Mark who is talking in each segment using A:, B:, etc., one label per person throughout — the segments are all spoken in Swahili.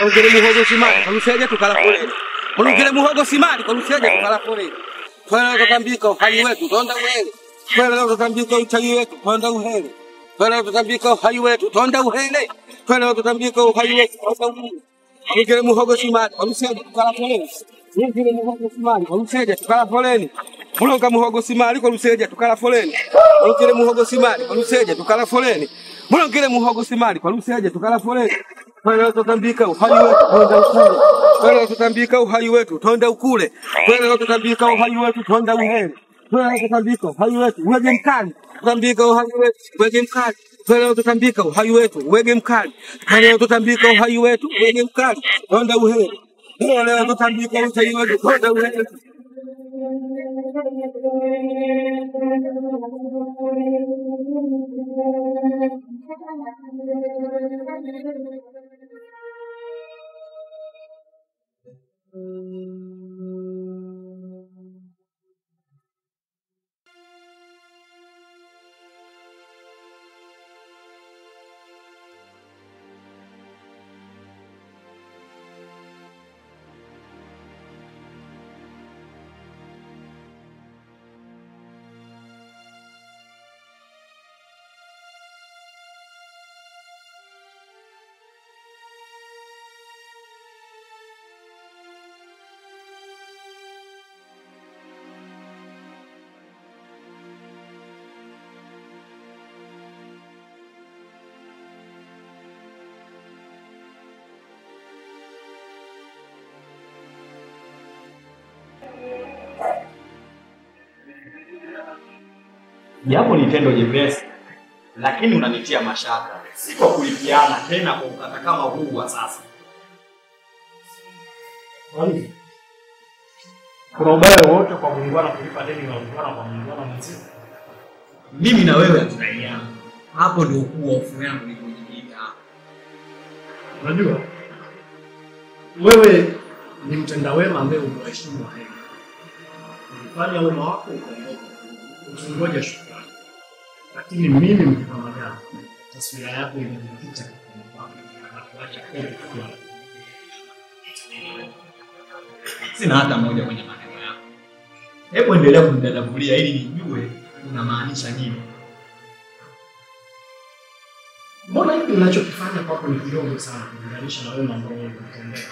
A: Ongele muhogo simali, kaluseje tukala foleni. Ongele muhogo simali, kaluseje tukala foleni. Twele tutambika uhai wetu, tonda uhele. Twele tutambika uchawi wetu, tonda uhele. Twele tutambika uhai wetu, tonda uhele. Twele tutambika uhai wetu, tonda uhele. Ongele muhogo simali, kaluseje tukala foleni. Ongele muhogo simali, kaluseje tukala foleni. Mulonga muhogo simali, kaluseje tukala foleni. Ongele muhogo simali, kaluseje tukala foleni. Mulongele muhogo simali, kaluseje tukala foleni. Twele tutambika uhai wetu, tonda ukule. Twele tutambika uhai wetu, tonda ukule. Twele tutambika uhai wetu, tonda uhele. Twele tutambika uhai wetu, uwege mkali. Tutambika uhai wetu, uwege mkali. Twele tutambika uhai wetu, uwege mkali. Twele tutambika uhai wetu, uwege mkali. Tonda uhele. Twele tutambika uhai wetu, tonda uhele.
B: Japo ni tendo jepesi, lakini unanitia mashaka, si kwa kulipiana tena kwa ukata kama huu wa sasa.
C: Kwani kuna ubaya wowote kwa muungwana kulipa deni la muungwana kwa muungwana mwenzie?
B: Mimi na wewe hatudaiana, hapo ndio ukuu wa hofu yangu ilipojikita.
C: Unajua, wewe ni mtenda wema ambaye unawaheshimu wahenga, ulifanya wema wako ukaondoka, ukingoja shukrani. Lakini mimi mkipamagana, taswira yako imejikita katika mipaka na kuacha kote kuwa
B: Sina hata moja kwenye maneno yako. Hebu endelea kunidadavulia ili nijue unamaanisha nini.
C: Mbona hiki unachokifanya kwako ni kidogo sana kulinganisha na wema ambao ulikutendea?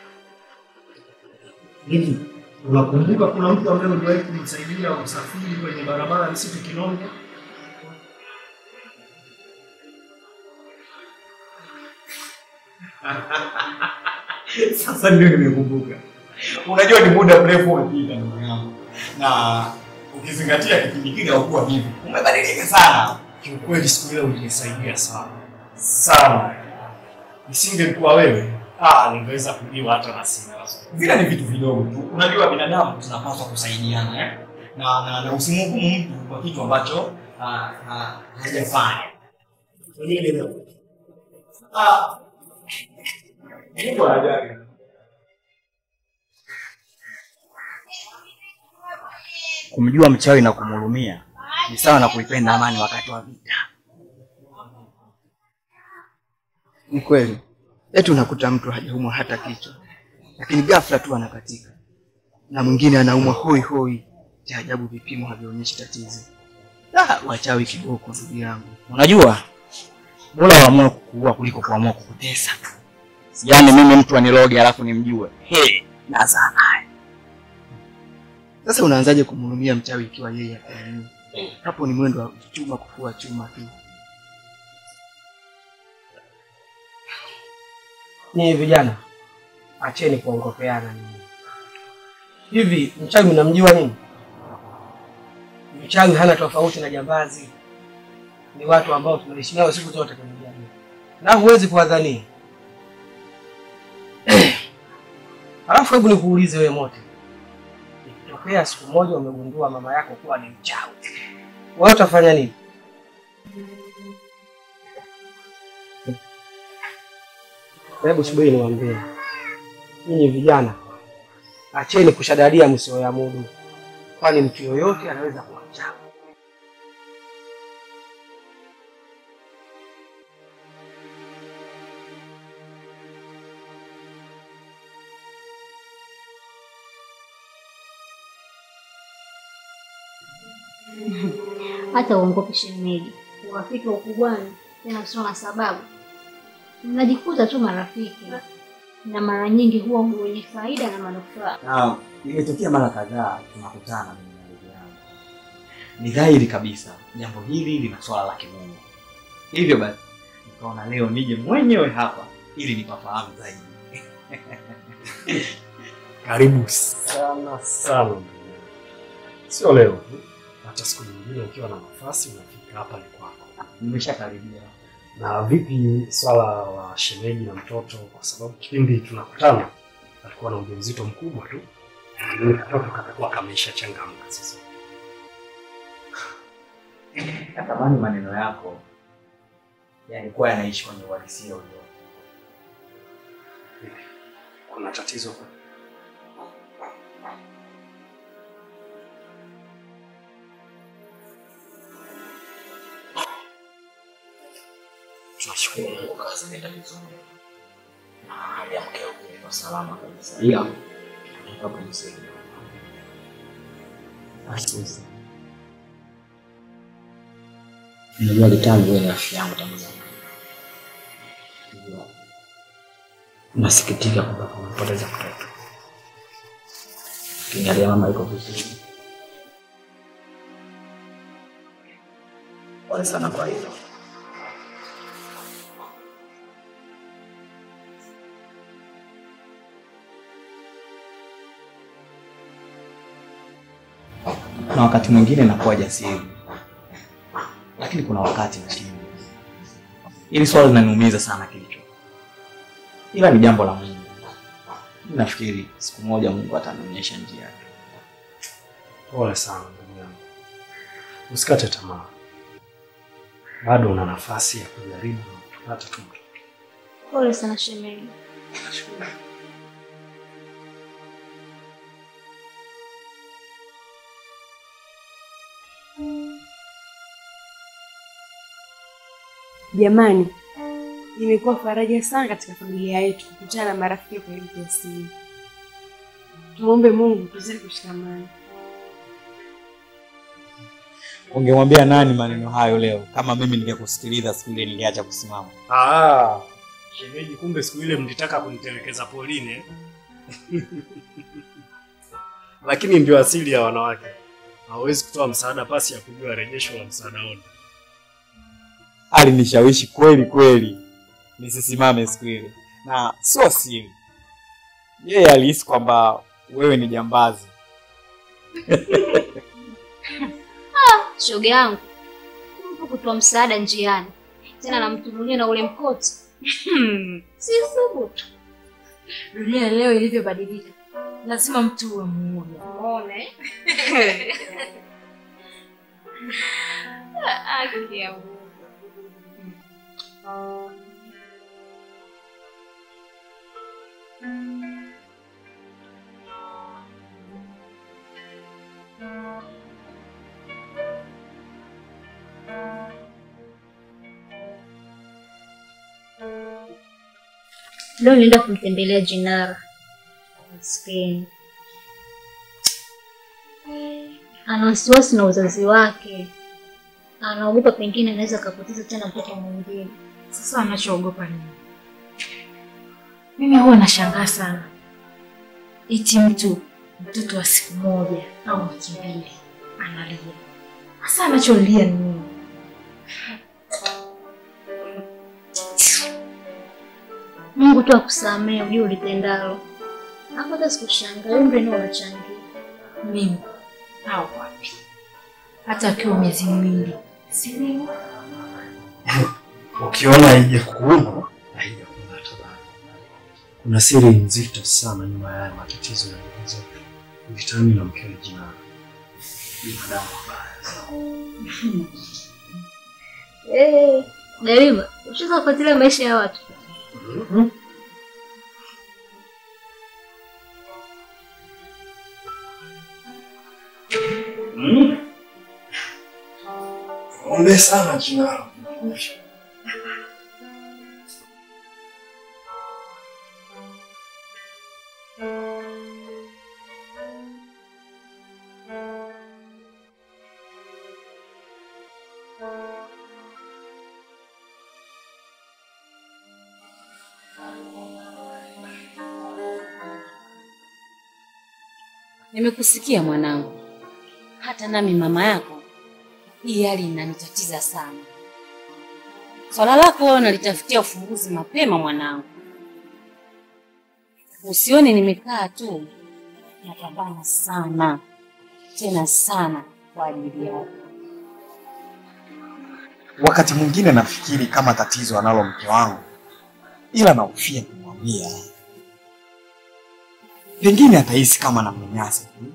C: Hivi unakumbuka kuna mtu ambaye uliwahi kumsaidia usafiri kwenye barabara msitu Kinonge?
B: Sasa ndio nimekumbuka. Unajua ni muda mrefu umepita ndugu yangu, na ukizingatia kipindi kile haukuwa hivi, umebadilika sana.
C: Kiukweli siku ile ulinisaidia sana sana, nisingekuwa wewe ah, ningeweza kuliwa hata na simba.
B: Vile ni vitu vidogo tu. Unajua binadamu tunapaswa kusaidiana eh? na, na, na usimhukumu mtu kwa kitu ambacho ah, ah, hajafanya.
C: Kwa nini leo?
B: Ah, Mungu anajali.
D: Kumjua mchawi na kumhurumia ni sawa na kuipenda amani wakati wa vita. Ni kweli, eti unakuta mtu hajaumwa hata kichwa, lakini ghafla tu anakatika, na mwingine anaumwa hoi hoi. Cha ajabu, vipimo havionyeshi tatizo. Ah, wachawi kiboko, ndugu yangu. Unajua, bora waamue kukuua kuliko kuamua kukutesa. Yaani mimi mtu aniroge alafu nimjue, he, nazaa naye. Sasa unaanzaje kumhurumia mchawi ikiwa yeye hakuamini? Hapo ni mwendo wa chuma kufua chuma tu.
A: Nyinyi vijana, acheni kuongopeana nyinyi. Hivi mchawi mnamjua nini? Mchawi hana tofauti na jambazi, ni watu ambao tunaishi nao siku zote kwenye jamii, na huwezi kuwadhania. Alafu hebu nikuulize wewe mote, ikitokea siku moja umegundua mama yako kuwa ni mchawi, wewe utafanya nini? Hebu subiri niwaambie, nyinyi vijana, acheni kushadadia msioyamudu, kwani mtu yoyote anaweza kuwa mchawi.
E: Hata uongope shemeji, urafiki wa ukubwani tena usio na sababu, mnajikuta tu marafiki, na mara nyingi huwa wenye faida na manufaa.
B: Na imetokea mara kadhaa tunakutana mimi na ndugu yangu. Ni dhahiri kabisa jambo hili lina swala la kimungu. Hivyo basi nikaona leo nije mwenyewe hapa ili nipafahamu zaidi.
C: Karibu sana sana ndugu yangu. Sio leo tu, hata siku nyingine ukiwa na nafasi unafika hapa ni kwako.
B: Nimeshakaribia.
C: Na vipi swala la shemeji na mtoto? Kwa sababu kipindi tunakutana alikuwa na ujauzito mkubwa tu, lakini katoto katakuwa kameisha changamka sasa.
B: Natamani maneno yako yalikuwa yanaishi kwenye uhalisia ulio.
C: Kuna tatizo
B: Tunashukuru Mungu kazi inaenda vizuri. Na hali ya mkeo kwa salama kabisa. Ila tunataka kumsaidia. Asusi. Unajua Litangu wewe ni rafiki yangu tangu zamani. Hivyo, Nasikitika kwamba kumepoteza mtoto. Kingalia mama yuko vizuri. Pole sana kwa hilo. na wakati mwingine nakuwa jasiri, lakini kuna wakati nashindwa. Hili swala linaniumiza sana kichwa, ila ni jambo la Mungu. Mimi Nafikiri siku moja Mungu atanionyesha njia yake.
C: Pole sana ndugu yangu, usikate tamaa, bado una nafasi ya kujaribu na kupata tu mtoto.
E: Pole sana shemeji.
F: Jamani, imekuwa faraja sana katika familia yetu kukutana na marafiki kwa hivi kiasi hiki. Tumwombe Mungu tuzidi kushikamana.
B: Ungemwambia nani maneno hayo leo? Kama mimi ningekusikiliza siku ile ningeacha kusimama.
C: Ah, shemeji, kumbe siku ile mlitaka kunitelekeza Pauline. Lakini ndio asili ya wanawake, hawawezi kutoa msaada pasi ya kujua rejesho la msaada wote.
B: Alinishawishi kweli kweli nisisimame siku ile, na sio siri, yeye alihisi kwamba wewe ni jambazi.
E: Shoga yangu, mtu kutoa msaada njiani, tena na mtu mwenyewe na ule mkoti si thubutu.
F: Dunia leo ilivyobadilika, lazima mtu uwe mmoja.
E: Umeona eh? Haki ya Mungu. Leo nienda kumtembelea Jinara maskini, ana wasiwasi na uzazi wake, anaogopa pengine anaweza akapoteza tena mtoto mwingine.
F: Sasa anachoogopa nini? Mimi huwa nashangaa sana, eti mtu mtoto wa siku moja au wiki mbili analia. Sasa anacholia ni nini?
E: Mungu tu akusamee, ujue ulitendalo. Hapo hata sikushangaa, umri nao unachangia.
F: Mimi au wapi? Hata akiwa miezi miwili si mimi.
C: Ukiona haija kuuma haija kung'ata bado. Kuna siri nzito sana nyuma ya haya matatizo ya ndugu zetu, Vitani na mkewe Jinara. Binadamu wabaya sana.
E: Eh, Garima, ushaanza kufuatilia maisha ya watu.
C: Ombe sana Jinara.
F: Nimekusikia mwanangu, hata nami mama yako, hii hali inanitatiza sana. Swala lako wewe nalitafutia ufumbuzi mapema mwanangu, usione nimekaa tu, napambana sana tena sana kwa ajili yako.
B: Wakati mwingine nafikiri kama tatizo analo mke wangu, ila nahofia kumwambia, pengine atahisi kama namnyanyasa tu,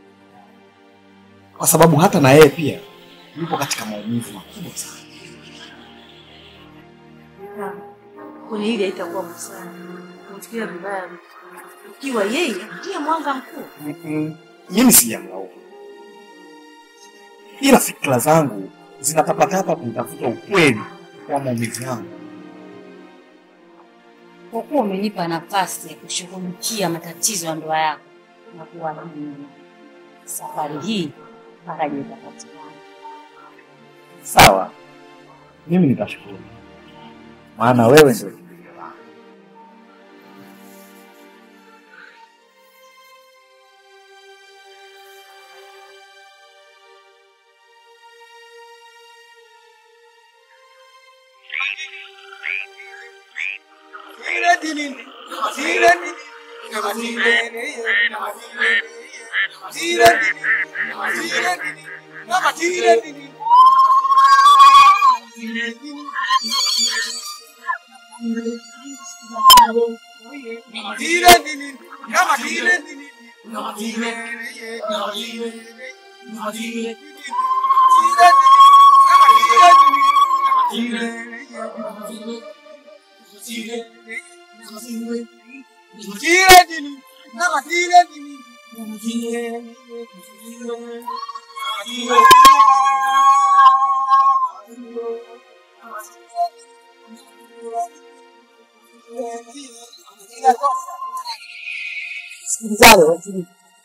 B: kwa sababu hata na yeye pia yupo katika maumivu makubwa sana.
G: kwenye hili haitakuwa busara kumfikiria vibaya mtu. ikiwa yeye ndiye mwanga mkuu.
B: Mimi sijamlaumu, ila fikra zangu zinatapatapa kumtafuta ukweli wa maumivu yangu.
F: Kwa kuwa umenipa nafasi ya kushughulikia matatizo ya ndoa yako na kuamini, safari hii faraja itapatikana.
B: Sawa, mimi nitashukuru, maana wewe ndio kimbilio langu.
A: Sikilizane waziri,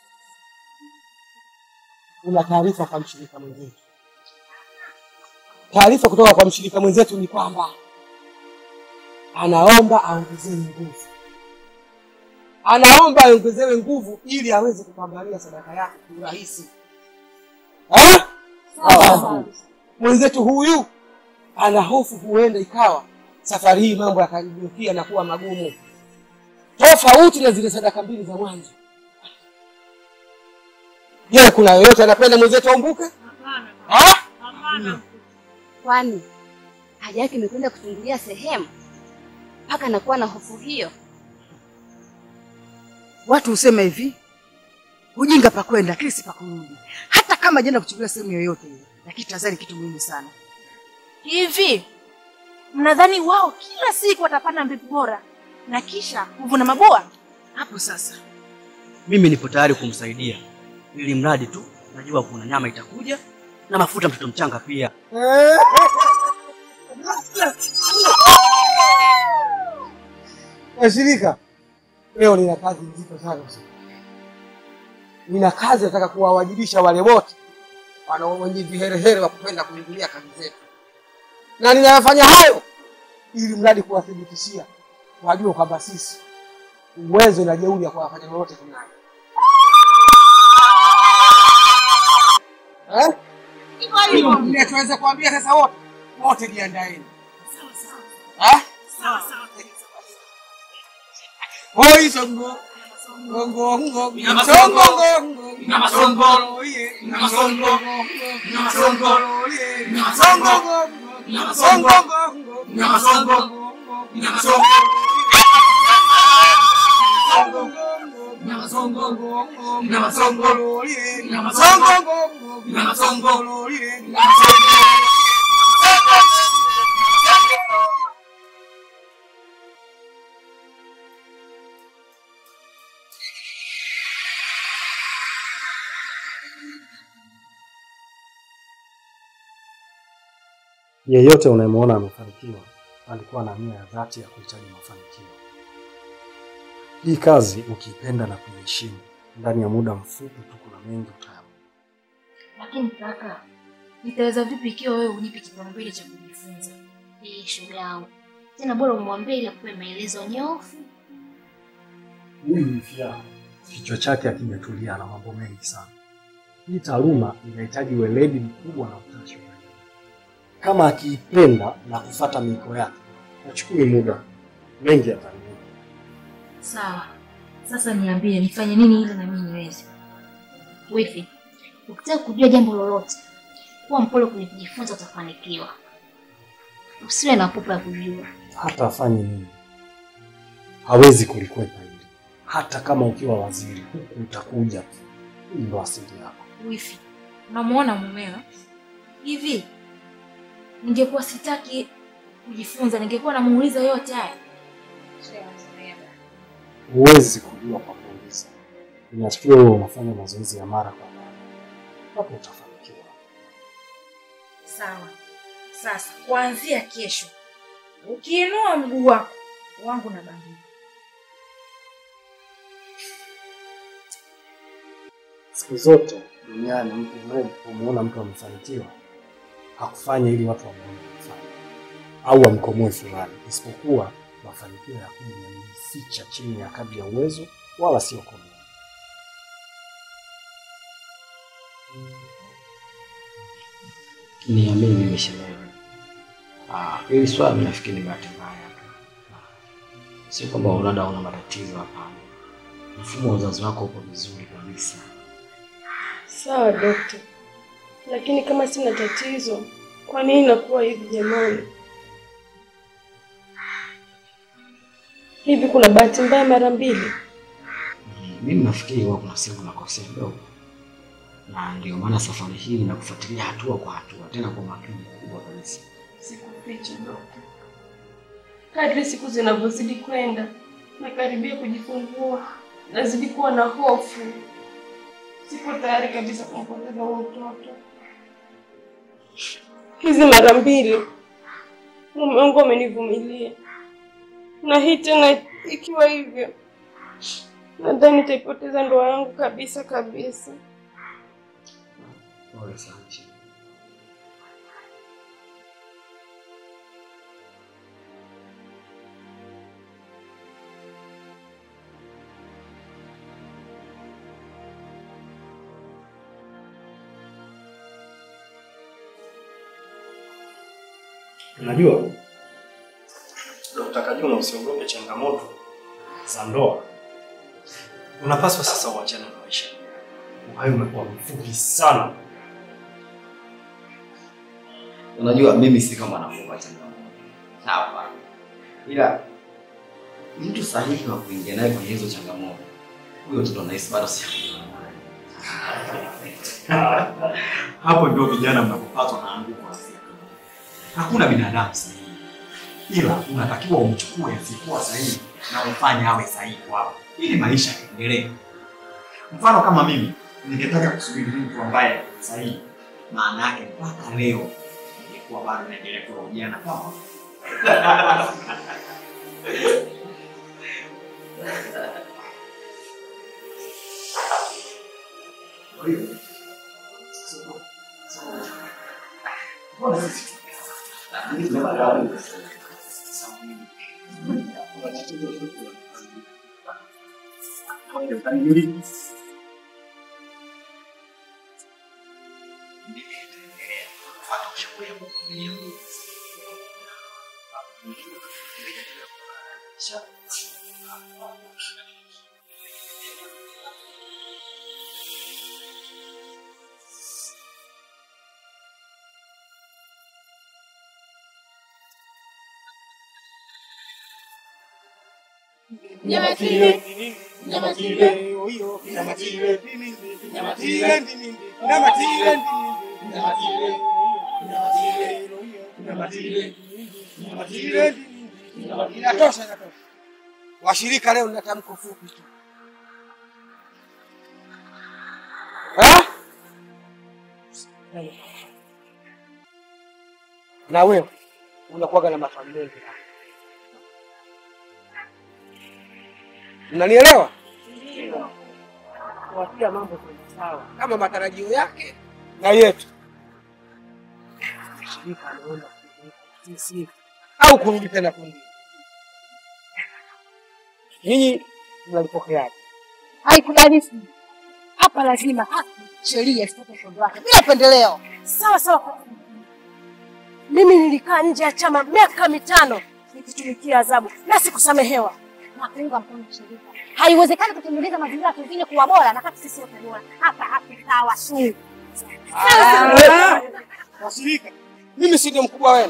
A: una taarifa kwa mshirika mwenzetu. Taarifa kutoka kwa mshirika mwenzetu ni kwamba anaomba aongezewe nguvu, anaomba aongezewe nguvu ili aweze kupambania sadaka yake kiurahisi. Eh? Ah, Mwenzetu huyu ana hofu, huenda ikawa safari hii mambo yakageukia na kuwa magumu tofauti na zile sadaka mbili za mwanzo. Je, kuna yoyote anapenda mwenzetu aumbuke? Ah?
H: Kwani haja yake imekwenda kuchungulia sehemu mpaka anakuwa na hofu hiyo?
D: Watu husema hivi, ujinga pa kwenda lakini si pa kurudi. Hata kama jenda kuchungulia sehemu yoyote ile, lakini tazari kitu muhimu sana.
G: Hivi mnadhani wao kila siku watapanda mbegu bora na kisha kuvuna maboa?
D: Hapo sasa
I: Mimi nipo tayari kumsaidia, ili mradi tu najua kuna nyama itakuja na mafuta mtoto mchanga pia.
A: Washirika, leo nina kazi nzito sana usiku. Nina kazi nataka kuwawajibisha wale wote wanao wenye viherehere wa kupenda kuingilia kazi zetu, na ninayafanya hayo ili mradi kuwathibitishia wajue kwamba sisi uwezo na jeuri ya kuwafanya lolote tunayo. Eh? Hivyo ninachoweza kuambia sasa, wote wote jiandaeni. Eh? Hoi songo. Songo ngo.
J: Nyama
A: Songo
J: songo.
A: ngo.
J: Nyama songo.
A: Oye.
J: Nyama songo. Nyama songo.
A: Oye.
J: Nyama
A: Songo
J: songo.
A: ngo.
J: Nyama
A: Songo
J: songo.
A: ngo.
J: Nyama songo. Nyama songo. Nyama songo. Nyama songo. Nyama songo. Nyama songo.
C: Yeyote unayemwona amefanikiwa alikuwa na nia ya dhati ya kuhitaji mafanikio. Hii kazi ukiipenda na kuiheshimu, ndani ya muda mfupi tu kuna mengi utayaona.
F: Lakini kaka,
K: Nitaweza vipi ikiwa wewe unipi kipaumbele cha kujifunza?
E: Eh, shoga yangu. Tena bora umwambie ili akupe maelezo nyofu.
C: Huyu wifi yako kichwa chake akijatulia na mambo mengi sana. Hii taaluma inahitaji weledi mkubwa na utashi wa hali. Kama akiipenda na kufata miiko yake, nachukui muda mengi atanipa.
K: Sawa. Sasa niambie nifanye nini ili na mimi niweze.
E: Wifi, ukitaka kujua jambo lolote, kuwa mpole kwenye kujifunza utafanikiwa. Usiwe na pupa ya kujua.
C: Hata afanye nini, hawezi kulikwepa hili. Hata kama ukiwa waziri, huku utakuja tu. Hii ndo asili yako.
K: Wifi, unamuona mumeo hivi? Ningekuwa sitaki kujifunza, ningekuwa namuuliza yote haya.
C: Huwezi kujua kwa kuuliza. Inatakiwa wewe unafanya mazoezi ya mara kwa mara, hapo utafanikiwa.
K: Sawa. Sasa kuanzia kesho, ukiinua mguu wako wangu na bandia.
C: Siku zote duniani mtu unayemwona mtu amefanikiwa hakufanya ili watu wamwone amefanya au wamkomoe fulani, isipokuwa mafanikio ya kweli yamejificha chini ya kadri ya uwezo, wala sio komoa.
L: Niamini mimi shemeji. Ah, hili swala mimi nafikiri ni bahati mbaya tu. Sio kwamba labda una matatizo, hapana. Mfumo wa uzazi wako uko vizuri kabisa.
M: Sawa dokta, lakini kama sina tatizo, kwa nini inakuwa hivi jamani? Hivi kuna bahati mbaya mara mbili?
L: Mimi nafikiri huwa kuna sehemu nakosea kidogo, na ndio maana safari hii nakufuatilia hatua kwa hatua, tena kwa makini mkubwa kabisa.
M: Sikuficha dokta, kadri siku zinavyozidi kwenda nakaribia kujifungua, nazidi kuwa na hofu. Sipo tayari kabisa kumpoteza huyo mtoto. Hizi mara mbili mume wangu amenivumilia, na hii tena ikiwa hivyo, nadhani nitaipoteza ndoa yangu kabisa kabisa.
L: Pole sana shemeji.
C: Unajua Dokta Kajuna, usiogope changamoto za ndoa. Unapaswa sasa uachane na maisha. Uhai umekuwa mfupi sana.
B: Unajua mimi si kama nafunga changamoto. Hapa. Ila mtu sahihi wa kuingia naye kwenye hizo changamoto. Huyo mtoto anahisi bado si
C: Hapo ndio vijana mnapopatwa na anguko la fikra. Hakuna binadamu sahihi, ila unatakiwa umchukue asiyekuwa sahihi na umfanye awe sahihi kwako, ili maisha yaendelee. Mfano kama mimi ningetaka kusubiri mtu ambaye ni sahihi, maana yake mpaka leo ningekuwa bado naendelea kuwa ujana kama Kwa hiyo, mbona sisi
J: Nyamatile, nyamatile, oyo, nyamatile, nyamatile, nyamatile, nyamatile, oyo, nyamatile, nyamatile,
A: Inatosha, inatosha. Washirika leo nina tamko fupi tu. Ha? Na wewe unakuwaga na maswali mengi. Unanielewa? Kuwatia mambo kwenye sawa kama matarajio yake na yetu. Shirika ameomba sisi au kurudi tena kundi. Ninyi mnalipokeaje?
N: Haikubalishi. Hapa lazima haki, sheria ifuate mkondo wake bila pendeleo.
G: Sawa sawa. Mimi nilikaa nje ya chama miaka mitano nikitumikia adhabu na sikusamehewa.
E: na kuunga mkono shirika. Haiwezekani kutengeneza mazingira pengine kuwa bora na kati sisi wote bora. Hapa hatusawa su.
A: Ah, Washirika, mimi si ndio mkubwa wenu?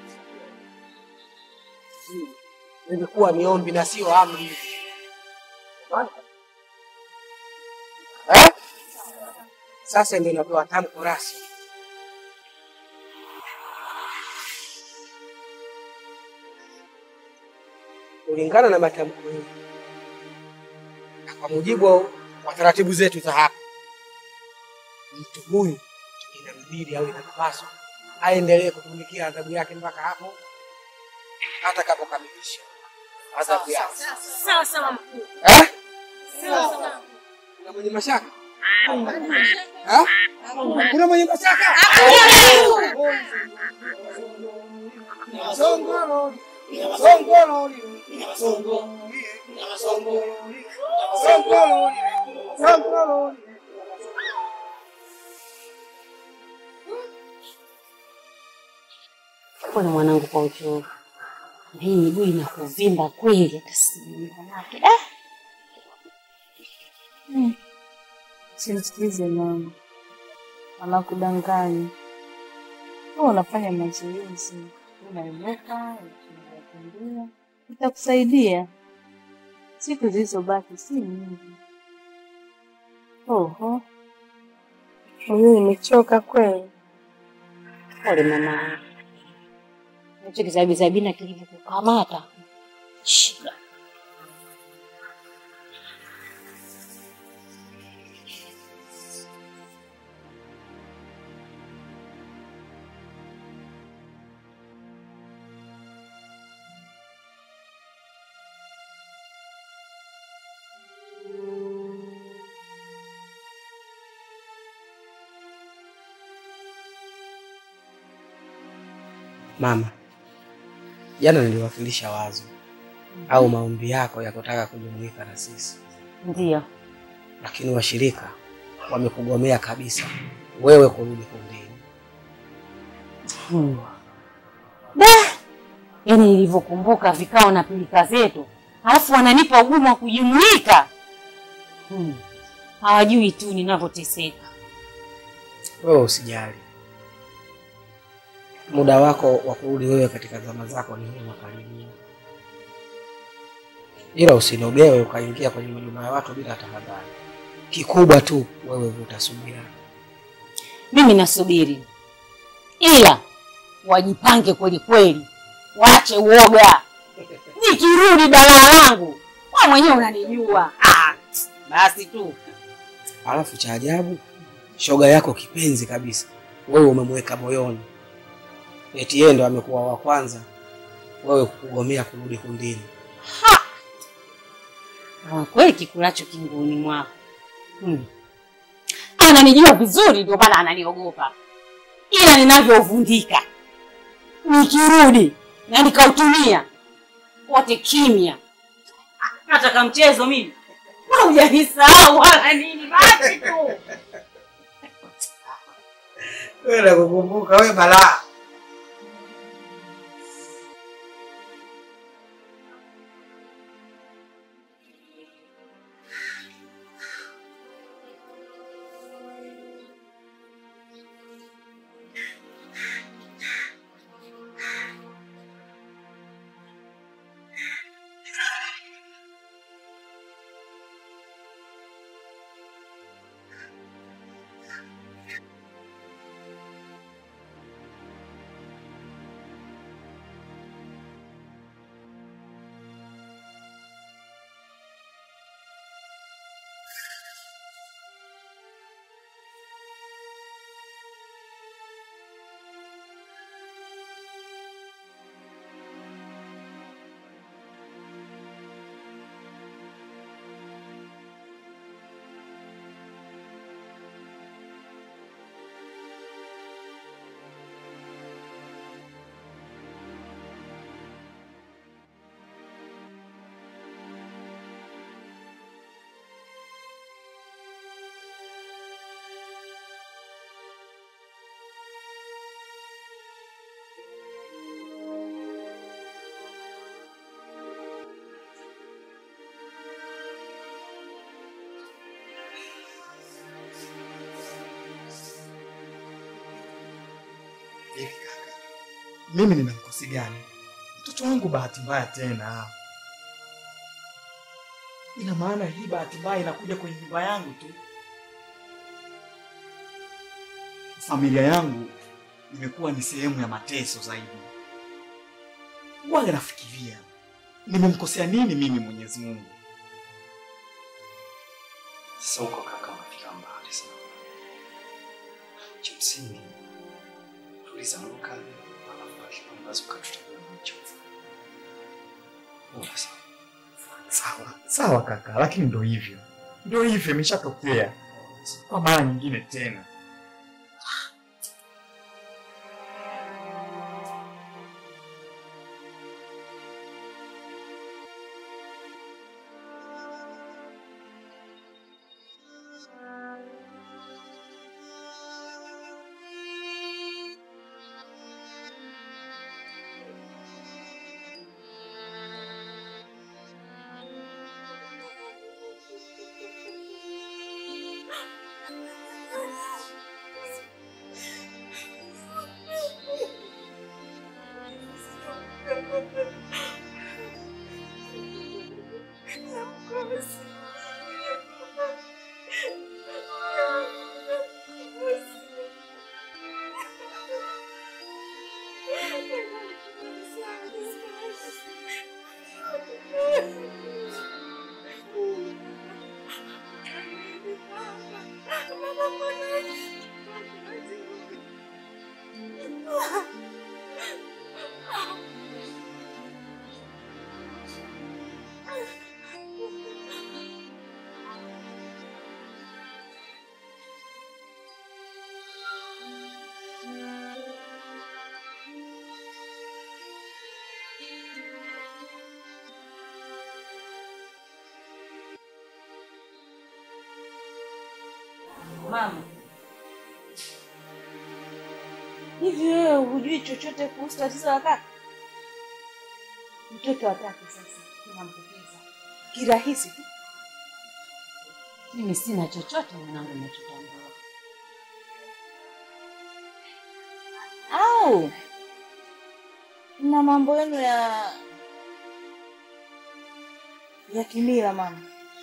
A: Hmm, Ilikuwa ni ombi na sio amri. Eh? Sasa ndio napewa tamko rasmi. Kulingana na matamko hili na kwa mujibu wa taratibu zetu za hapa, mtu huyu inambidi au inapaswa aendelee kutumikia adhabu yake mpaka hapo atakapokamilisha adhabu yake.
G: Sawa sawa mkuu.
A: Eh?
G: Sawa sawa.
A: Kuna mwenye mashaka? Eh? Kuna mwenye mashaka? Songolo, songolo, songolo, songolo, songolo, songolo.
F: Pole mwanangu kwa uchovu. Na hii miguu inakuvimba kweli hata sijui manake. Eh?
M: Hmm. Simsikize mama, anakudanganya. Wewe unafanya mazoezi, unainuka, unakimbia, itakusaidia. Siku zilizobaki si nyingi. Oho, mimi nimechoka kweli.
F: Pole mama. Hicho kizabizabina kilivyokukamata. Shida.
A: Mama, jana niliwakilisha wazo au maombi yako ya kutaka kujumuika na sisi,
F: Ndio.
A: lakini washirika wamekugomea kabisa wewe kurudi kundini.
F: Hmm. Da! Yaani nilivyokumbuka vikao na pilika zetu, alafu wananipa ugumu wa kujumuika. Hmm. Hawajui tu ninavyoteseka.
A: Wewe usijali, muda wako wa kurudi wewe katika zama zako ni huu makaribia, ila usinogewe ukaingia kwenye majumba ya watu bila tahadhari. Kikubwa tu wewe vuta subira.
F: Mimi nasubiri, ila wajipange kweli kweli, waache uoga. Nikirudi balaa langu, wewe mwenyewe unanijua. Ah, basi tu
A: Alafu cha ajabu, shoga yako kipenzi kabisa wewe umemweka moyoni, eti yeye ndo amekuwa wa kwanza wewe kukugomea kurudi kundini.
F: Ah, kweli kikulacho kinguni mwako. Hmm. Ananijua vizuri, ndio maana ananiogopa, ila ninavyovundika nikirudi na nikautumia wote kimya. Nataka mchezo mimi, Wewe hujanisahau wala nini, basi tu
A: Wewe nakukumbuka wewe balaa.
B: Mimi nina mkosi gani? Mtoto wangu bahati mbaya tena. Ina maana hii bahati mbaya inakuja kwenye nyumba yangu tu. Familia yangu imekuwa ni sehemu ya mateso zaidi. Waga nafikiria nimemkosea nini mimi Mwenyezi Mungu?
L: Sasa huko kaka unafika mbali sana. Cha msingi tuliza muka alafu akipambazo ukatutajua nacho. Bora sana.
B: Sawa, sawa kaka, lakini ndo hivyo, ndo hivyo, imeshatokea kwa mara nyingine tena.
K: Mama, hivi wewe hujui chochote kuhusu tatizo la kaka? Mtoto wa tatu sasa tunampoteza kirahisi tu.
F: Mimi sina chochote mwanangu nachotambua.
K: Au na mambo yenu ya ya kimila mama,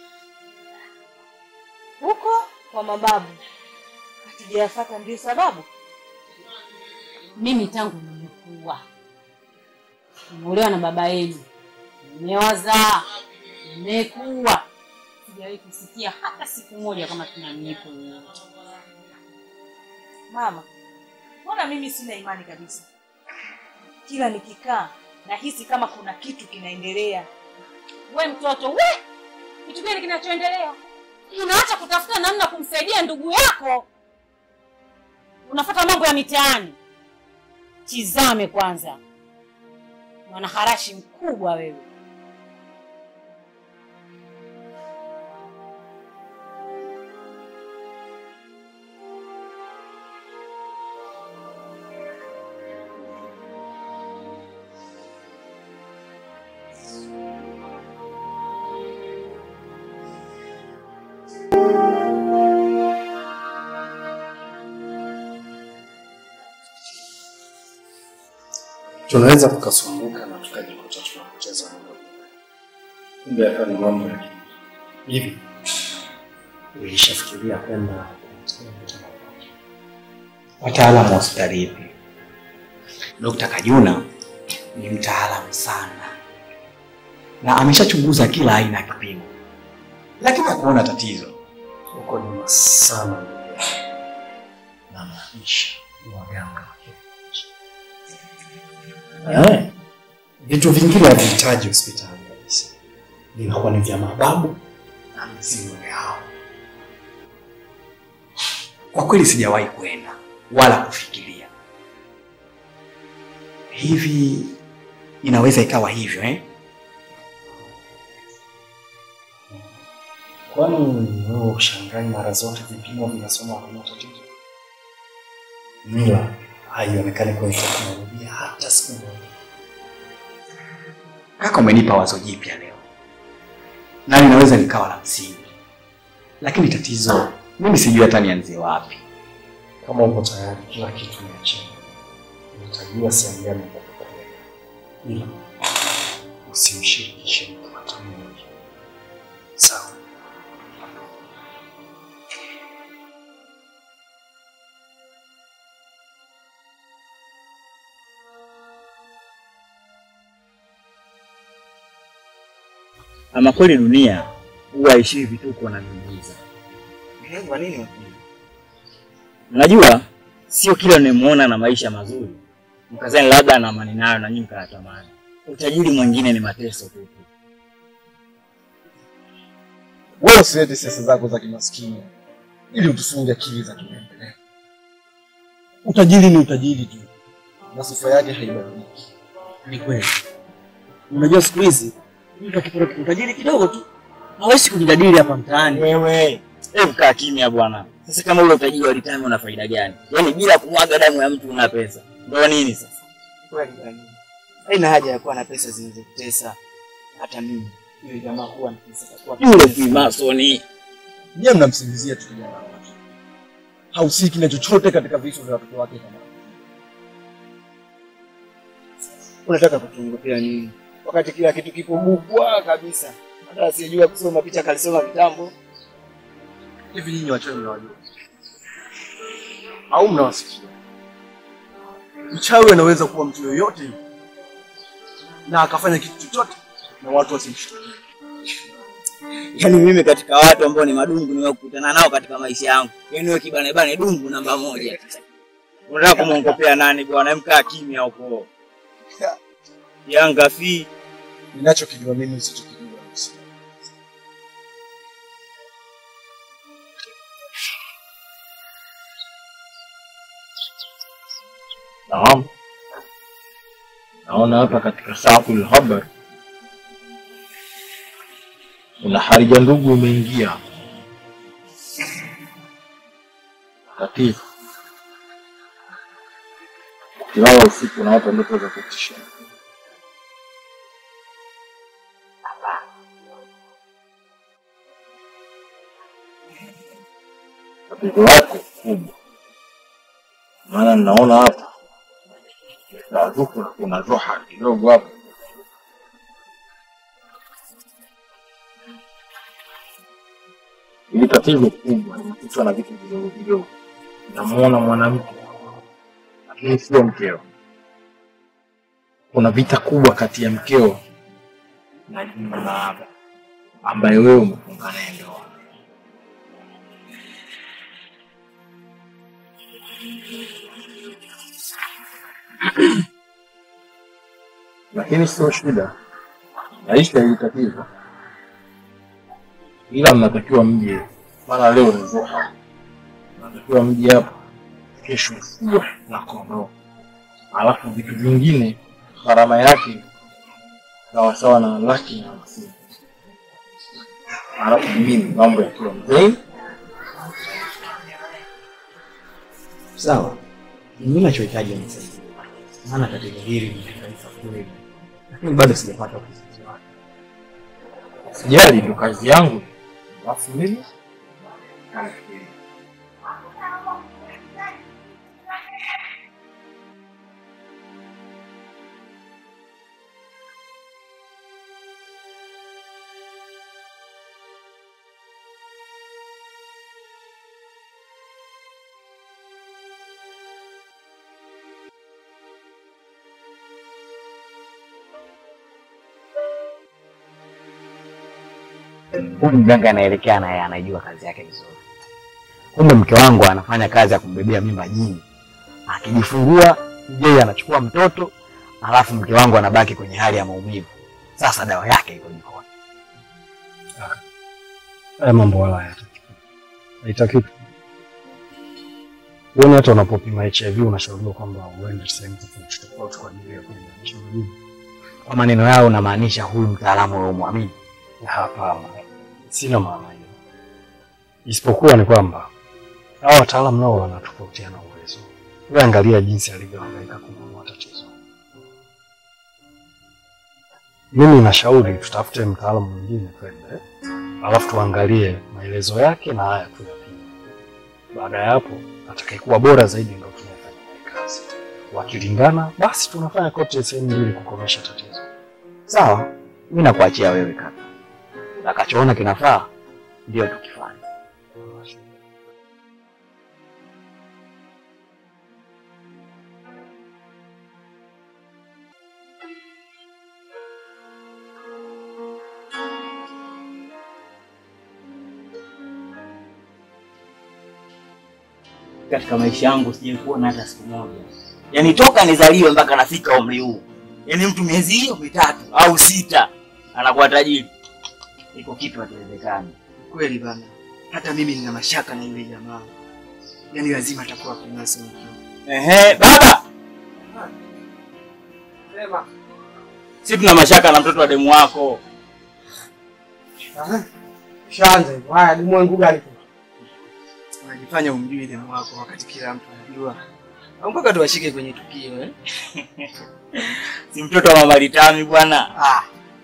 K: huko kwa mababu hatujayafuata, ndio sababu
F: Mimi tangu nimekuwa nimeolewa na baba yenu, nimewazaa, nimekuwa, sijawahi kusikia hata siku moja kama tuna miiko yoyote.
K: mama. Mbona mimi sina imani kabisa? Kila nikikaa nahisi kama kuna kitu kinaendelea.
F: We mtoto we, kitu gani kinachoendelea? Unaacha kutafuta namna kumsaidia ndugu yako, unafuata mambo ya mitaani. Tizame kwanza, mwanaharashi mkubwa wewe.
L: Tunaweza tukasumbuka na tukajikuta tunapoteza muda. Kumbe hapa ni mambo ya akili. Hivi ulishafikiria kwenda
B: Wataalamu wa hospitali ipi? Dr. Kajuna ni mtaalamu sana na ameshachunguza kila aina ya kipimo, lakini hakuona tatizo.
L: huko nyuma sana na maisha ni waganga wa kienyeji. Eh, vitu vingine havihitaji hospitali kabisa, vinakuwa ni vya mababu na mizimu yao.
B: Kwa kweli sijawahi kwenda wala kufikiria. Hivi inaweza ikawa hivyo eh?
L: Kwani wewe ushangai mara zote vipimo vinasoma hakuna tatizo? Mila haionekani kwenye teknolojia hata siku moja.
B: Kaka, umenipa wazo jipya leo na linaweza likawa la msingi, lakini tatizo mimi sijui hata nianzie wapi.
L: Kama uko tayari, kila kitu niachie, nitajua sehemu gani ya
C: ila usimshirikishe mtu hata mmoja. Sawa?
B: Ama kweli dunia huwa haishii vituko na miujiza.
D: Kwa nini wakili?
B: Unajua, sio kila unayemuona na maisha mazuri mkazani labda ana amani nayo na nyinyi mkayatamani. Utajiri mwingine ni mateso tu.
O: Wewe usilete siasa zako za kimaskini ili utufunge akili za kimaendeleo. Utajiri ni utajiri tu, na sifa yake haibadiliki.
I: Ni kweli. Unajua siku hizi mtu akipata utajiri kidogo tu hawezi kujadili hapa mtaani.
B: Wewe, hebu kaa kimya bwana. Sasa kama ule utajiri wa retirement una faida gani? Yaani bila kumwaga damu ya mtu una pesa. Ndio nini sasa?
D: Kweli kweli. Haina haja ya kuwa na pesa zinazokutesa. Hata mimi yule jamaa kuwa na pesa takuwa
B: Yule Freemasoni.
O: Nyie mnamsingizia tu kijana wake, hahusiki na chochote katika vifo vya watoto wake. Kama
D: unataka kutuongopea nini? Wakati kila kitu kipo bukwa kabisa. Hata asiyejua kusoma picha kalisoma kitambo.
O: hivi, nyinyi wachawi mnawajua au mnawasikia? Mchawi anaweza kuwa mtu yoyote yule na akafanya kitu chochote na watu wasimshtukie.
B: Yaani mimi katika watu ambao ni madungu nimekutana nao katika maisha yangu. Yaani wewe kibane bane dungu namba moja. Unataka kumwongopea nani bwana? Mkaa kimya huko. Yanga fi
O: Ninachokijua mimi usichokijua usi.
L: Naam. Naona hapa katika Saful Habar kuna harija ndugu umeingia. Tatizo ukilala usiku unaota ndoto za kutisha. Tatizo lako kubwa, maana ninaona hapa na dhuku kuna dhuha kidogo hapa. Ili tatizo kubwa limefichwa na vitu vidogo vidogo. Namuona mwanamke lakini sio mkeo. Kuna vita kubwa kati ya mkeo na Juma na Aba ambaye wewe umefunga naye ndoa. lakini sio shida, maisha hili tatizo, ila mnatakiwa mje, maana leo ni dhuha, mnatakiwa mje hapa kesho ufuwe na kondoo, alafu vitu vingine gharama yake sawasawa na laki na hamsini, alafu mimi mambo yakiwa mzee
B: Sawa. Mimi nachohitaji unisaidie. Maana tatizo hili ni taifa kweli. Lakini bado sijapata ufumbuzi wake.
L: Sijali, ndo kazi yangu, alafu mimi nafikiria.
B: Huyu mganga anaelekea naye anajua kazi yake vizuri. Kumbe mke wangu anafanya kazi ya kumbebea mimba jini. Akijifungua yeye anachukua mtoto, alafu mke wangu anabaki kwenye hali ya maumivu. Sasa dawa yake iko jikoni.
C: Haya mambo wala hayataki. Haitaki. Uone hata unapopima HIV unashauriwa kwamba uende sehemu tofauti tofauti kwa ajili ya kulinganisha majibu.
B: Kwa maneno yao unamaanisha huyu mtaalamu wewe umwamini?
C: Hapana, sina maana hiyo, isipokuwa ni kwamba hawa wataalamu nao wanatofautiana uwezo. Wewe angalia jinsi alivyohangaika kununua tatizo. Mimi nashauri tutafute mtaalamu mwingine twende, alafu tuangalie maelezo yake na haya tuyapime. Baada ya hapo, atakayekuwa bora zaidi ndio tunafanya naye kazi. wakilingana, basi tunafanya kote sehemu mbili kukomesha tatizo.
B: Sawa, mimi nakuachia wewe kaka. Utakachoona kinafaa ndio tukifanya.
P: Katika maisha yangu sijawahi kuona hata siku moja, yaani toka nizaliwe mpaka nafika umri huu, yaani mtu miezi hiyo mitatu au sita anakuwa tajiri. Iko kitu hakiwezekani.
D: Kweli bana, hata mimi nina mashaka na yule jamaa, yaani lazima atakuwa Freemason.
P: Ehe, baba,
A: Sema.
P: si tuna mashaka na mtoto wa demu wako.
A: Aha. Shaanza hivyo. Haya, demu wangu gani?
D: Unajifanya umjui demu wako wakati kila mtu anajua, au mpaka tuwashike kwenye tukio eh?
P: Si mtoto wa mama Litami bwana.
A: Ah.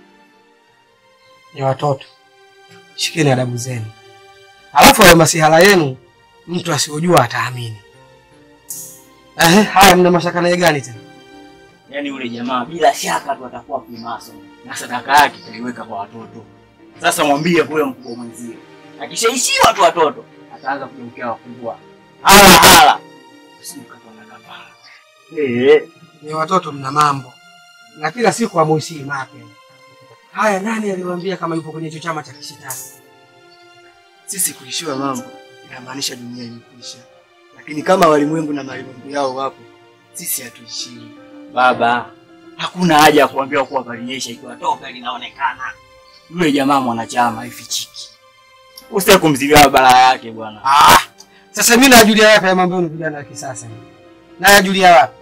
A: Ni watoto. Shikeni adabu zenu. Alafu hayo masihala yenu mtu asiyojua ataamini. Ehe, haya mna mashaka naye gani tena?
P: Yaani yule jamaa bila shaka tu atakuwa Freemason na sadaka yake kaiweka kwa watoto. Sasa mwambie kule mkubwa mwenzie, akishaishiwa tu watoto ataanza kugeukia wakubwa, hala hala, usije ukapata kafara. Eh,
A: Ni watoto mna mambo. Na kila siku hamuishii mapya. Haya, nani aliwaambia kama yupo kwenye hicho chama cha kishetani?
D: Sisi kuishiwa mambo inamaanisha dunia imekwisha, lakini kama walimwengu na malimwengu yao wapo, sisi hatuishiwi.
P: baba, hakuna haja ya kuambia kuwa palinyesha ikiwa toka linaonekana. Yule jamaa mwanachama haifichiki. Usitaki kumzigia balaa yake bwana.
A: Ah, sasa mimi najulia wapi haya mambo yenu vijana wa kisasa? Nayajulia wapi?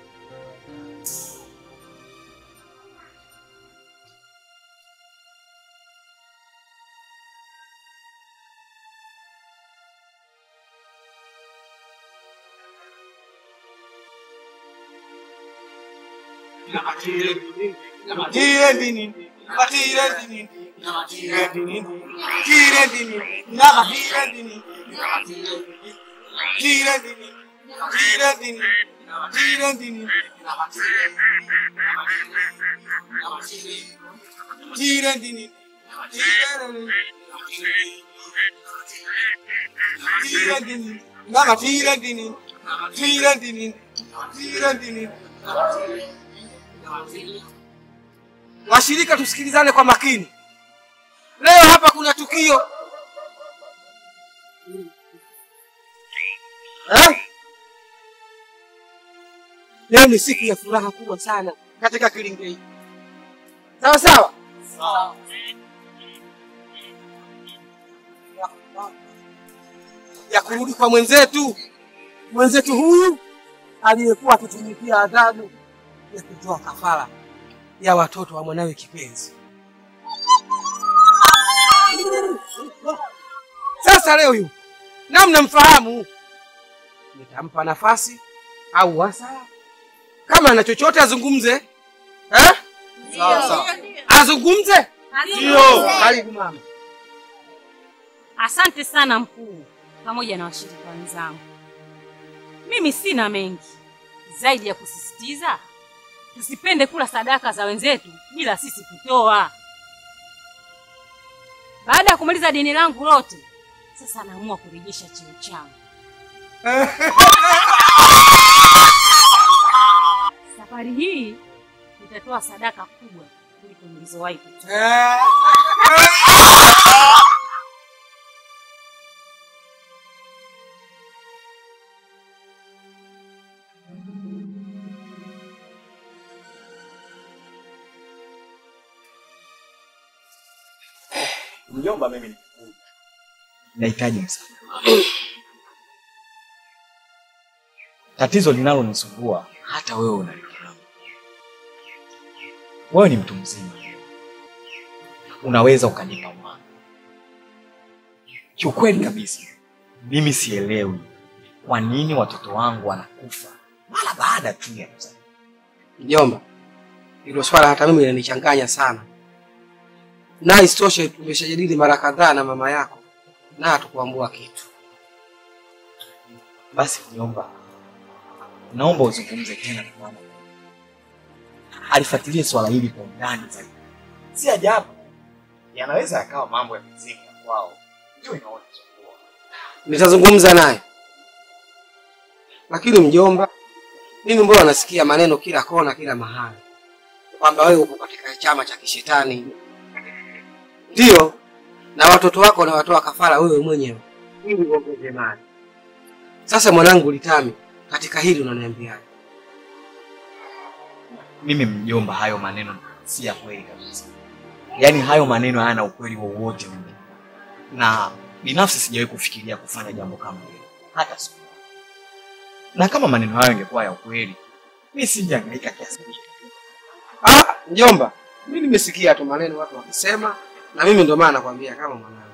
A: Washirika, tusikilizane kwa makini. Leo hapa kuna tukio eh? Leo ni siku ya furaha kubwa sana katika Kilingei hiki. Sawa sawa, ya kurudi kwa mwenzetu mwenzetu huyu aliyekuwa akitumikia adhabu ya kutoa kafara ya watoto wa mwanawe kipenzi. Sasa leo yu na mnamfahamu, nitampa nafasi au wasaa, kama ana chochote azungumze eh?
F: Sawa, sawa.
A: Azungumze.
F: Ndio.
A: Karibu mama.
F: Asante sana mkuu, pamoja na washirika wenzangu. Mimi sina mengi zaidi ya kusisitiza tusipende kula sadaka za wenzetu bila sisi kutoa. Baada ya kumaliza deni langu lote, sasa naamua kurejesha cheo changu. Safari hii nitatoa sadaka kubwa kuliko nilizowahi kutoa.
B: Mjomba, mimi ni nahitaji msaada. Tatizo linalonisumbua hata wewe unalifahamu. Wewe ni mtu mzima, unaweza ukanipa mwanga. Kiukweli kabisa, mimi sielewi kwa nini watoto wangu wanakufa mara baada tu ya kuzaliwa.
A: Mjomba, hilo swala hata mimi linanichanganya sana, na isitoshe tumeshajadili mara kadhaa na mama yako na hatukuambua kitu.
B: Basi mjomba, naomba uzungumze tena na mama, alifuatilie swala hili kwa undani zaidi. Si ajabu yanaweza yakawa mambo ya mizimu ya kwao, ndio inaona
A: Nitazungumza naye, lakini mjomba, mimi mbona nasikia maneno kila kona, kila mahali kwamba wewe uko katika chama cha kishetani, ndio na watoto wako unawatoa kafara wewe mwenyewe ili uongeze mali. Sasa mwanangu Litami, katika hili unaniambiaje?
B: mimi mjomba, hayo maneno si ya kweli kabisa. Yaani hayo maneno hayana ukweli wowote mimi, na binafsi sijawahi kufikiria kufanya jambo kama hilo hata siku moja. Na kama maneno hayo yangekuwa ya ukweli, mimi singehangaika kiasi hicho.
A: Ah, mjomba, mimi nimesikia tu maneno watu wakisema, na mimi ndio maana nakwambia kama mwanangu.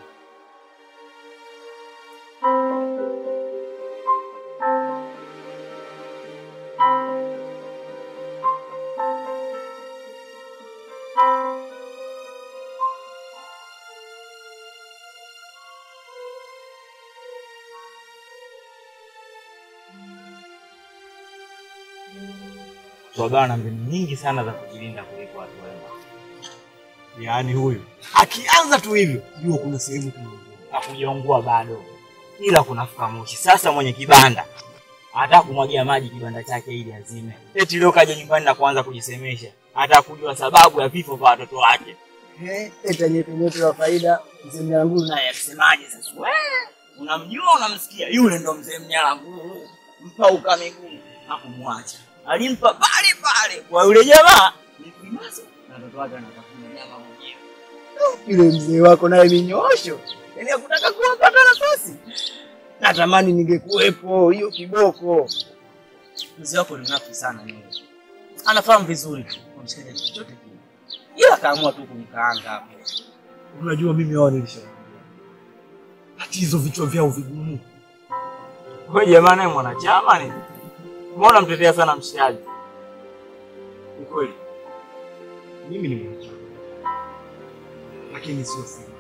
P: Tuwagawa na mbinu nyingi sana za kujilinda kuliko watu wema. Yaani huyu akianza tu hivyo, jua kuna sehemu tunaungua. Hakujaungua bado, ila kunafuka moshi. Sasa mwenye kibanda hata kumwagia maji kibanda chake ili azime. Eti leo kaja nyumbani na kuanza kujisemesha, hata kujua sababu ya vifo vya watoto wake.
I: Eh, eta nyepe nyepe wa faida mzee Mnyanguru naye
P: Akisemaje sasa? We, unamjua unamsikia, yule ndo mzee Mnyalanguru, mpauka miguu hakumwacha, alimpa pale pale kwa yule jamaa ni kuimaso na watoto wake wanatafuna nyama mwenyewe.
I: yule mzee wako naye minyosho, yaani hakutaka kuwapata nafasi. Natamani ningekuwepo hiyo kiboko.
P: Mzee wako ni mnafi sana yeye. Anafahamu vizuri tu kumsaidia chochote kile. Ila akaamua tu kumkaanga hapo.
L: Unajua mimi hao nilisha tatizo vichwa vyao vigumu.
P: Wewe jamaa naye mwanachama ni. Mbona mtetea sana mshikaji?
L: Ni kweli mimi ni mwanachama, lakini sio siri.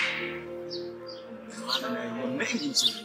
P: Maana najua mengi mzuri.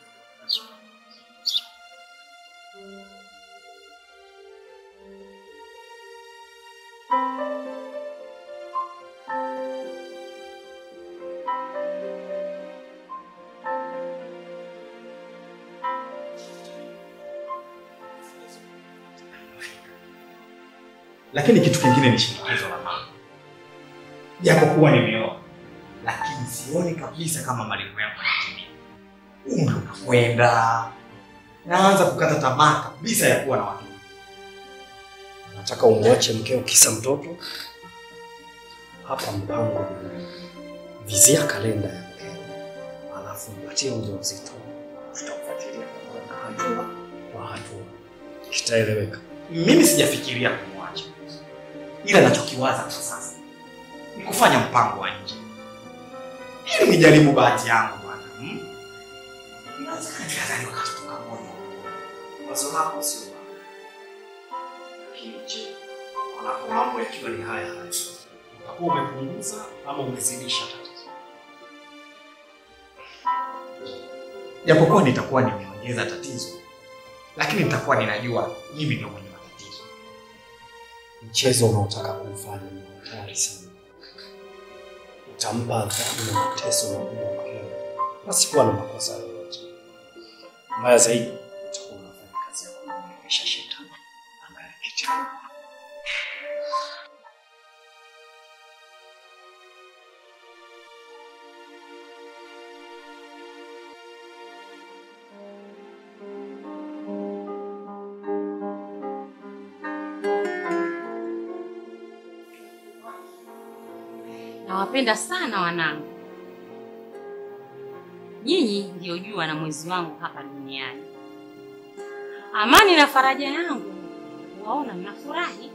B: Lakini kitu kingine ni shinikizo la mama. Japokuwa nimeoa, lakini sioni kabisa kama malengo yangu yanatimia. Umri unakwenda, naanza kukata tamaa kabisa ya kuwa na watoto.
Q: Nataka umwache mkeo kisa mtoto? Hapa mpango ni vizia kalenda ya mkeo, alafu mpatie ujauzito, tutakufuatilia hatua kwa hatua, kitaeleweka.
B: Mimi sijafikiria kumwacha, ila nachokiwaza kwa sasa ni kufanya mpango wa nje ili nijaribu bahati yangu bwana. Hmm? Inawezekana tukazaliwa katoto kamoja.
Q: Wazo lako sio baya, lakini je, wanapo mambo yakiwa ni haya haya, utakuwa umepunguza ama umezidisha tatizo?
B: Japokuwa nitakuwa nimeongeza tatizo, lakini nitakuwa ninajua mimi ndio mwenye matatizo.
Q: Mchezo unaotaka kumfanya ni hatari sana. Utampa adhabu na mateso makubwa mkeo pasikuwa na makosa yoyote. Mbaya zaidi, utakuwa unafanya kazi ya kumwelewesha shetani angalia kitu.
F: Nawapenda sana wanangu. Nyinyi ndio jua na mwezi wangu hapa duniani. Amani na faraja yangu waona mnafurahi.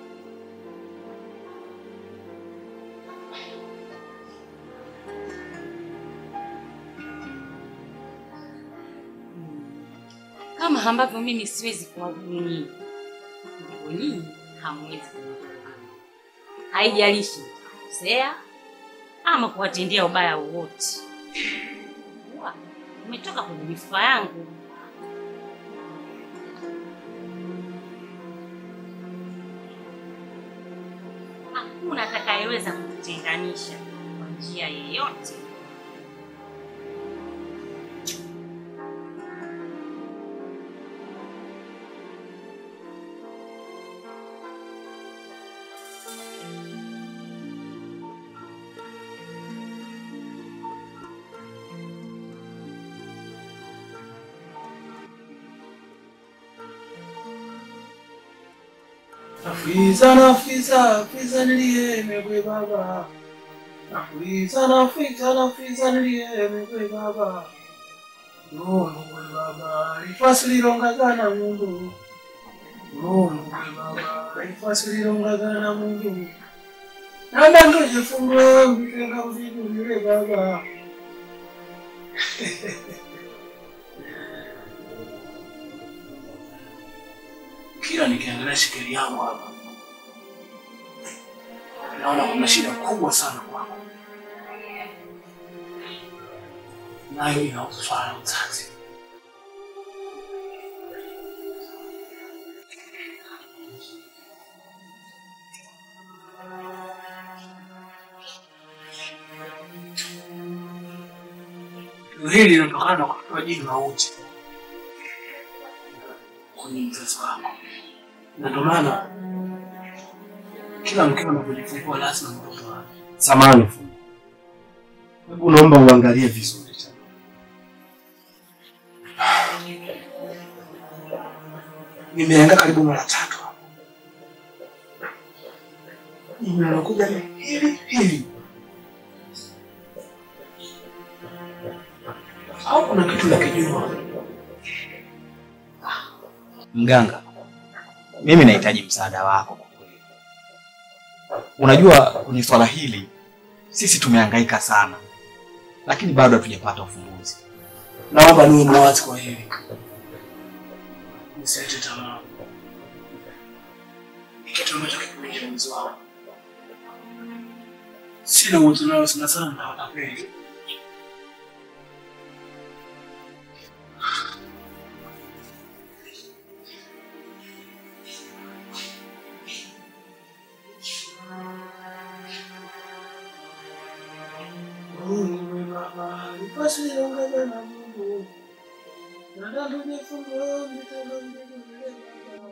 F: Kama ambavyo mimi siwezi kuwadhuru nyinyi, ndivyo nyinyi hamwezi kunidhuru. Haijalishi kukosea ama kuwatendea ubaya wowote. Kuwa umetoka kwenye mifupa yangu. hakuna atakayeweza kututenganisha kwa njia yeyote.
L: Nafuliza nafuliza nafuliza niliyemegwe baba. Nafuliza nafuliza nafuliza niliyemegwe baba. Mulungwe baba lifasi lilongagana mundu. Mulungwe baba lifasi lilongagana mundu. Namba ndojefungo mbitenga uzigulire baba. Kila nikiangalia shikeli yangu hapa naona kuna shida kubwa sana kwangu, nayo inahusu swala la uzazi. Tatizo hili linatokana na kutoa jini la uchi kwenye mzazi wako, na ndio maana kila mkeo anapojifungua lazima mtoto wake.
Q: Samahani fundi, hebu naomba uangalie vizuri tena.
L: Nimeangaa karibu mara tatu hapo, jini linakuja ni hili hili, au kuna kitu nakijua?
B: Mganga, mimi nahitaji msaada wako kwa kweli. Unajua kwenye swala hili sisi tumehangaika sana, lakini bado hatujapata ufumbuzi.
L: Naomba niwe mwazi kwa hili, nisiache tamaa. Ni kitu ambacho kipo nje ya uwezo wangu, sina uwezo nao, sana sana na watapeli. Mungu Baba, nipasi niongeze na Mungu. Nataka nifungue mitego mbili Baba.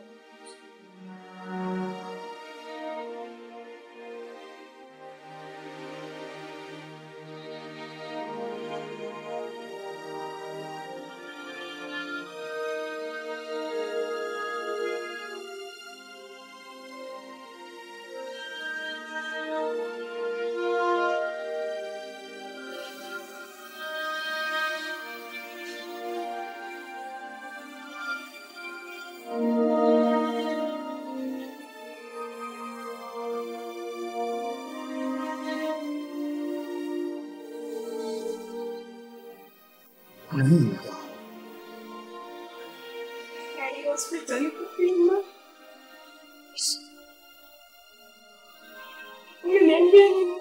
J: Kuna nini?
M: Yaani hospitali kupima. Uniambia ni